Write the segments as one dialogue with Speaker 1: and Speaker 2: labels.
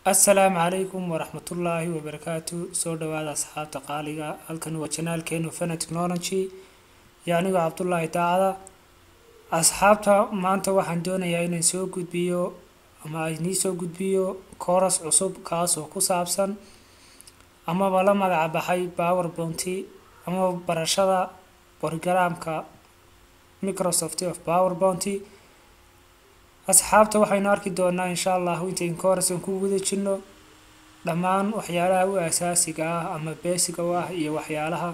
Speaker 1: assalaamu calaykum waraxmatullaahi wabarakaatu soo dhawaada asxaabta qaaliga halkan waa janaalkeenu fana technology iyo anigoo cabdullaahi daacada asxaabta maanta waxaan doonayaa inaan soo gudbiyo ama inii soo gudbiyo kooras cusub kaas oo ku saabsan amaba la magaca baxay power bounty ama barashada borogaraamka microsoft of power bounty asxaabta waxaynu arki doonaa insha allahu intayn koorasan ku guda jirno dhammaan waxyaalaha u asaasiga ah ama beesiga u ah iyo waxyaalaha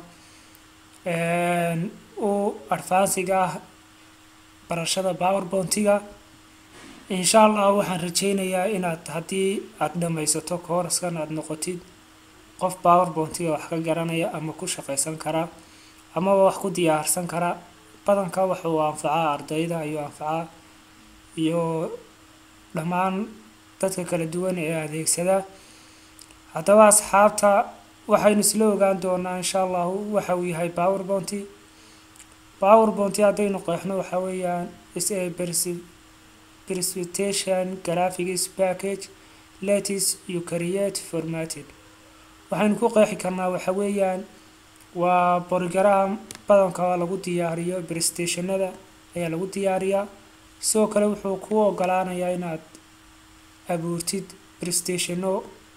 Speaker 1: u advansiga ah barashada power bountiga insha allah waxaan rajeynayaa inaad haddii aada dhammaysato kooraskan aada noqotid qof power bountiga wax ka garanaya ama ku shaqaysan kara amaba wax ku diyaarsan kara badanka wuxuu anfacaa ardayda ayuu anfacaa iyo dhammaan dadka kala duwan ee adeegsada haddaba asxaabta waxaynu isla ogaan doonaa insha allahu waxa uu yahay power bounty power bounty haddaynu qeexno waxa weeyaan is a precipitation graphics package letis you create formatted waxaynu ku qeexi karnaa waxa weeyaan waa borogram badanka lagu diyaariyo prestationada ayaa lagu diyaariyaa sidoo kale wuxuu kuu ogolaanayaa inaad abuurtid prestationo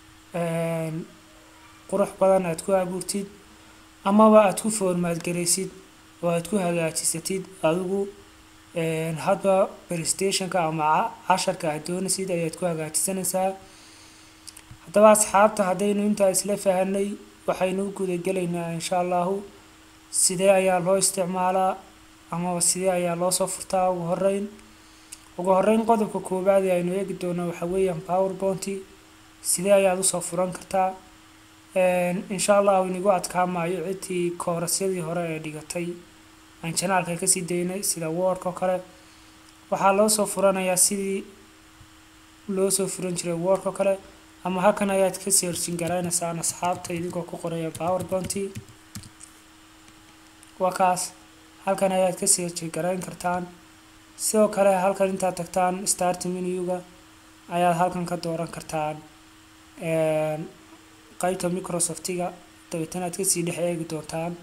Speaker 1: qurux badan aada ku abuurtid amaba aada ku formaad garaysid oo aada ku hagaajisatid adigu hadba prestationka ama casharka aad doonaysid ayaad ku hagaajisanaysaa haddaba asxaabta haddaynu intaa isla fahanay waxaynu u gudagelaynaa insha allahu sidee ayaa loo isticmaalaa amaba sidee ayaa loo soo furtaa ugu horeyn ugu horeyn qodobka koowaad ee aynu eegi doono waxa weeyaan power bounty sidee ayaad usoo furan kartaa insha allahu inigu adkaamayo ciddii koorasyadii hore ee dhigatay aan janaalka kasii daynay sida wordka oo kale waxaa loo soo furanayaa sidii loo soo furan jiray wordka oo kale ama halkan ayaad ka seerjin garaynaysaan asxaabta idigoo ku qoraya power bounty waa kaas halkan ayaad ka seerjin garayn kartaan sidoo kale halkan intaad tagtaan start menuga ayaad halkan ka dooran kartaan qeybta microsoftiga dabeetana aad kasii dhex eegi doontaan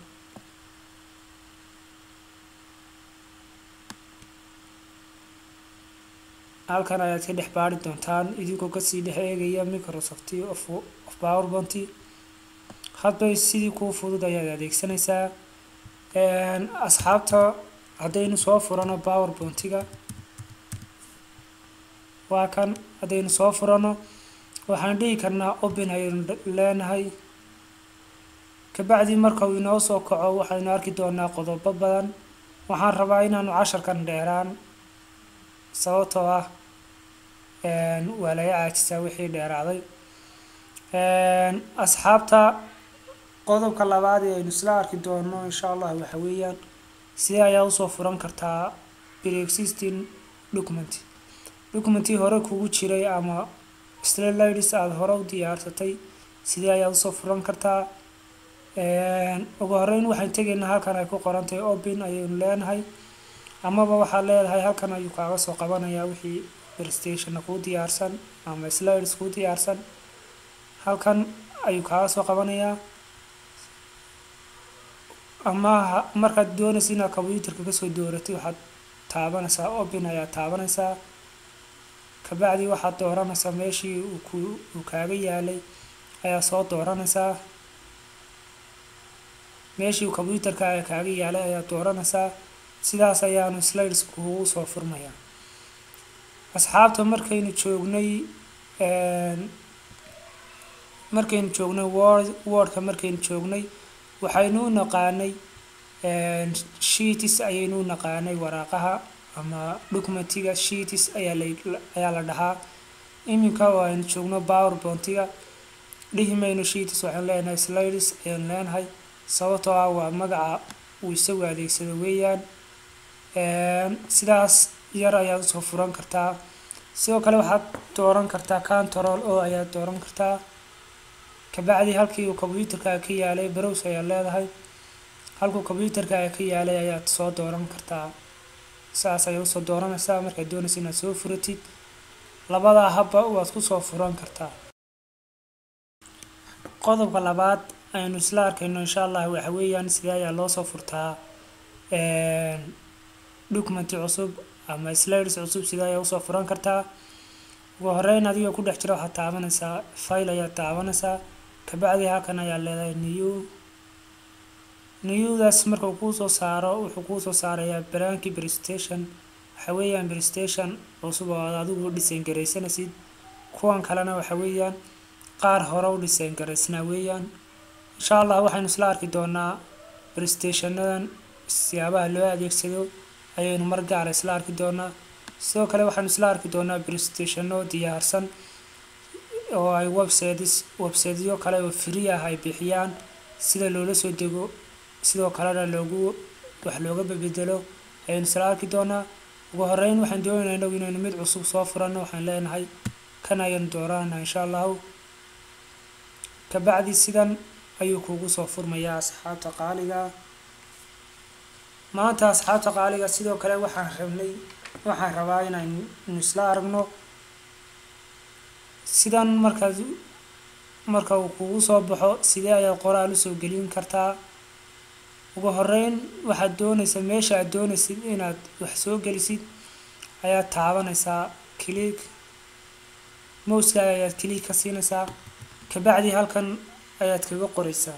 Speaker 1: halkan ayaad ka dhex baari doontaan idinkoo kasii dhex eegaya microsoft of power bounty hadba sidii kuu fudud ayaad adeegsanaysaa asxaabta haddaynu soo furano power bountiga waa kan haddaynu soo furano waxaan dhihi karnaa open ayaynu leenahay kabacdi marka uu inoo soo kaco waxaynu arki doonaa qodobo badan waxaan rabaa inaanu casharkan dheeraan sababtoo ah waa laga caajisaa wixii dheeraaday asxaabta qodobka labaad ee aynu isla arki doono insha allah waxa weeyaan sidee ayaa usoo furan kartaa preexisting document documentii hore kugu jiray ama slalids aada hore u diyaarsatay sidee ayaad usoo furan kartaa ugu horeyn waxaan tegaynaa halkan ay ku qoran tahay open ayaynu leenahay amaba waxaad leedahay halkan ayuu kaaga soo qabanayaa wixii prestationna kuu diyaarsan ama slides kuu diyaarsan halkan ayuu kaaga soo qabanayaa ama markaad doonaysa inaad combyuterka kasoo dooratay waxaad taabanaysaa open ayaad taabanaysaa kabacdi waxaad dooranaysaa meeshii uu kaaga yaalay ayaa soo dooranaysaa meeshii uu combyuterka kaaga yaalay ayaa dooranaysaa sidaas ayaanu slides kugu soo furmayaa asxaabta markaynu joognay markaynu joognay word wordka markaynu joognay waxaynu u naqaanay sheetis ayaynu u naqaanay waraaqaha ama documentiga sheetis ayaa la ayaa la dhahaa iminka oo aynu joogno power bountiga dhihi mayno sheetis waxaan leenahay slides ayaan leenahay sababtoo ah waa magaca uu isagu adeegsado weeyaan sidaas yar ayaad usoo furan kartaa sidoo kale waxaad dooran kartaa control oo ayaad dooran kartaa kabacdi halkii uu combyuterka ka yaalay brows ayaad leedahay halkuu combyuterka ka yaalay ayaad soo dooran kartaa saas ayaad usoo dooranaysaa markaad doonaysa inaad soo furatid labadaa habba waad kusoo furan kartaa qodobka labaad aynu isla arkayno insha allah waxa weeyaan sidee ayaa loo soo furtaa documenti cusub ama slides cusub sidee ayaa usoo furan kartaa ugu horeyn adigoo ku dhex jira waxaad taabanaysaa file ayaad taabanaysaa kabacdi halkan ayaa leedahay new newdaas marka uu kuu soo saaro wuxuu kuu soo saarayaa baraankii prestation waxa weeyaan prestation cusub oo aad adigu design garaysanaysid kuwan kalena waxa weeyaan qaar hore u design garaysnaa weeyaan insha allah waxaynu isla arki doonaa prestationadan siyaabaha loo adeegsado ayaynu mar gaara isla arki doonaa sidoo kale waxaanu isla arki doonaa prestationo diyaarsan oo ay websites websiteyo kale oo free ah ay bixiyaan sida loola soo dego sidoo kalena loogu wax looga bedelo ayaynu isla arki doonaa ugu horeyn waxaan doonaynaa inagu inaynu mid cusub soo furanno waxaan leenahay kan ayaynu dooranayna insha allahu kabacdi sidan ayuu kuugu soo furmayaa asxaabta qaaliga maanta asxaabta qaaliga sidoo kale waxaan rabnay waxaan rabaa inaynu isla aragno sidan markaad marka uu kugu soo baxo sidee ayaad qoraal usoo gelin kartaa ugu horeyn waxaad doonaysaa meesha aad doonaysid inaad wax soo gelisid ayaad taabanaysaa click mouskaaga ayaad click ka siinaysaa kabacdi halkan ayaad kaga qoraysaa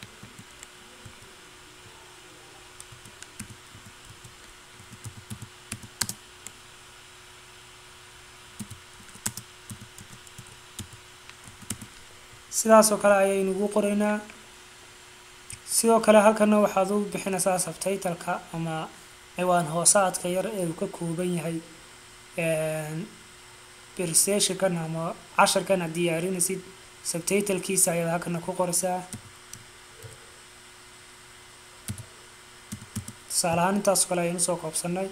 Speaker 1: sidaasoo kale ayaynu ugu qoraynaa sidoo kale halkana waxaad u bixinaysaa subtitleka ama ciwaan hoosaadka yar ee uu ka kooban yahay presentationkan ama casharkan aad diyaarinaysid subtitlkiisa ayaad halkana ku qoraysaa tusaale ahaan intaasoo kale ayaynu usoo koobsanay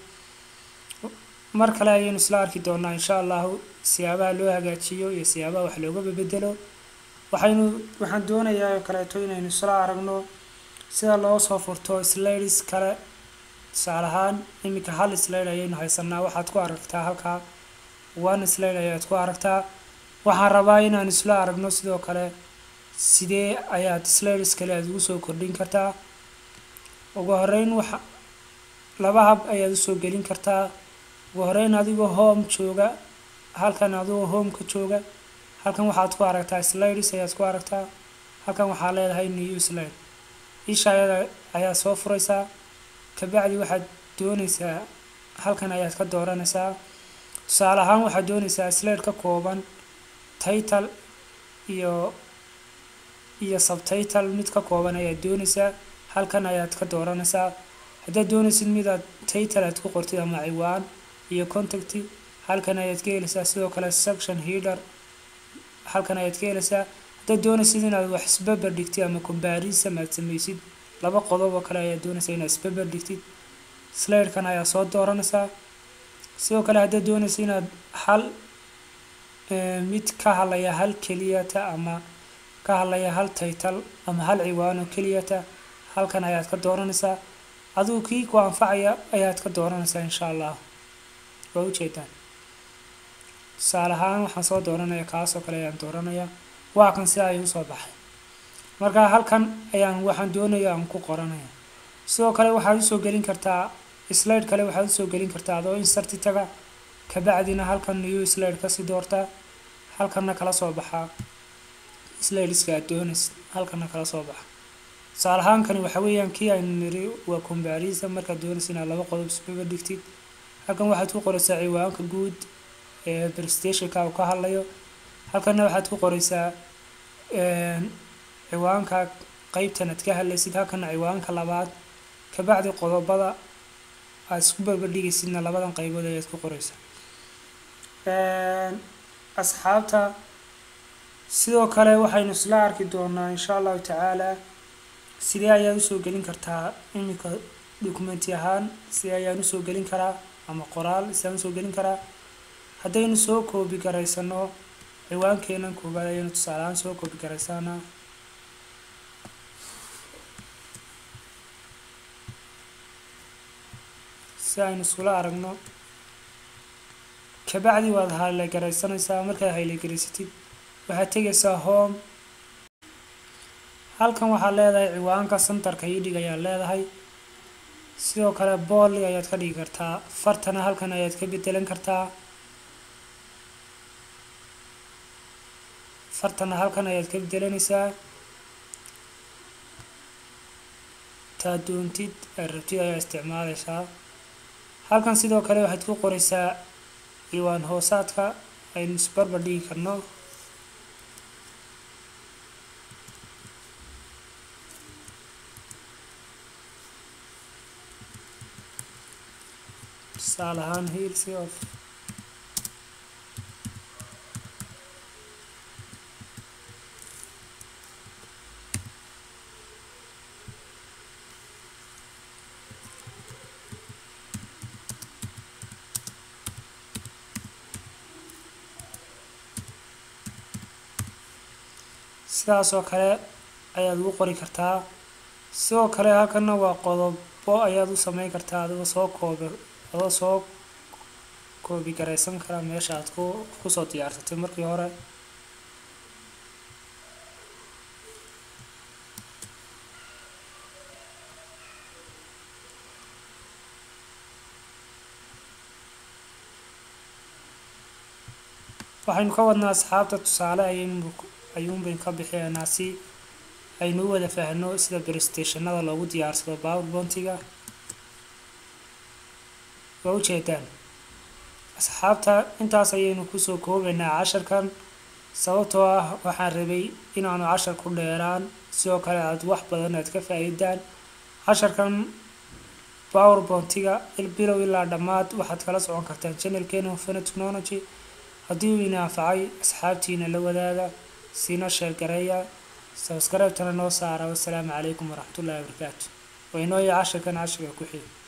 Speaker 1: mar kale ayaynu isla arki doonaa insha allahu siyaabaha loo hagaajiyo iyo siyaabaha wax looga bedelo waxaynu waxaan doonayaa oo kaleeto inaynu isla aragno sida loo soo furto slides kale tusaale ahaan iminka hal slide ayaynu haysanaa waxaad ku aragtaa halkaa one slide ayaad ku aragtaa waxaan rabaa inaan isla aragno sidoo kale sidee ayaad slides kale aad ugu soo kordhin kartaa ugu horeyn waxa laba hab ayaad usoo gelin kartaa ugu horeyn adigoo home jooga halkan adigoo home ka jooga halkan waxaad ku aragtaa slides ayaad ku aragtaa halkan waxaa leedahay new slide isha ayada ayaa soo furaysaa kabacdi waxaad doonaysaa halkan ayaad ka dooranaysaa tusaale ahaan waxaad doonaysaa slide ka kooban title iyo iyo subtitle mid ka kooban ayaad doonaysaa halkan ayaad ka dooranaysaa haddaad doonaysid midaad title aad ku qortid ama ciwaan iyo contact halkan ayaad ka helaysaa sidoo kale section header halkan ayaad ka helaysaa haddaad doonaysid inaad wax isbaber dhigtid ama comparison aad samaysid laba qodob oo kale ayaad doonaysaa inaad isbaber dhigtid slidekan ayaa soo dooranaysaa sidoo kale haddaad doonaysid inaad hal mid ka hadlaya hal keliyata ama ka hadlaya hal title ama hal ciwaan oo keliyata halkan ayaad ka dooranaysaa adigu kii ku anfacaya ayaad ka dooranaysaa insha allah waa ujeedaan tusaale ahaan waxaan soo dooranaya kaasoo kale ayaan dooranaya waa kan sida ayuu usoo baxay marka halkan ayaan waxaan doonaya aan ku qoranaya sidoo kale waxaad usoo gelin kartaa slide kale waxaad usoo gelin kartaa adoo inserti taga kabacdina halkan new slide kasii doortaa halkanna kala soo baxaa slideska aad doonaysid halkanna kala soo baxa tusaale ahaankani waxa weeyaan kii aynu niri waa comparison markaad doonaysid inaad laba qodob isbaba dhigtid halkan waxaad ku qoraysaa ciwaanka guud ee prestationka uu ka hadlayo halkanna waxaad ku qoraysaa ciwaanka qeybtan aad ka hadlaysid halkana ciwaanka labaad kabacdi qodobada aad isku barbardhigaysidna labadan qaybood ayaad ku qoraysaa asxaabta sidoo kale waxaynu isla arki doonaa insha allahu tacaala sidee ayaad usoo gelin kartaa iminka documenti ahaan sidee ayaan usoo gelin karaa ama qoraal sidaan usoo gelin karaa haddaynu soo koobi garaysano ciwaankeenan koobaad ayaynu tusaale ahaan soo koobi garaysanaa si aynu iskula aragno kabacdi waad haylegaraysanaysaa markaad haylegaraysatid waxaad tegaysaa home halkan waxaad leedahay ciwaanka centerka idhig ayaad leedahay sidoo kale booli ayaad ka dhigi kartaa fartana halkan ayaad ka bedelan kartaa fartana halkan ayaad ka bedelanaysaa taa doontid aad rabtid ayaa isticmaalaysaa halkan sidoo kale waxaad ku qoraysaa ciwaan hoosaadka aynu isbarbar dhigi karno tusaale ahaan hilsi of sidaas oo kale ayaad ugu qori kartaa sidoo kale halkana waa qodobo ayaad u sameyn kartaa adigoo soo koobi adoo soo koobi garaysan kara meesha aad ku kusoo diyaarsatay markii hore waxaynu ka wadnaa asxaabta tusaale ayaynu ayuunbaynu ka bixinaynaa si aynu u wada faahno sida brestationada loogu diyaarsado powerpointiga waa ujeedaan asxaabta intaas ayaynu kusoo koobaynaa casharkan sababtoo ah waxaan rabay inaanu cashar ku dheeraan sidoo kale aad wax badan aad ka faa-iidaan casharkan powerpointiga bilow ilaa dhammaad waxaad kala socon kartaan channelkeena fana technology haddii uu ina anfacay asxaabtiina la wadaaga siina sheergareeya sabscribe-tana noo saara wassalaamu calaykum waraxmatullaahi wabarakaatu waynooya casharkan casharka ku xiga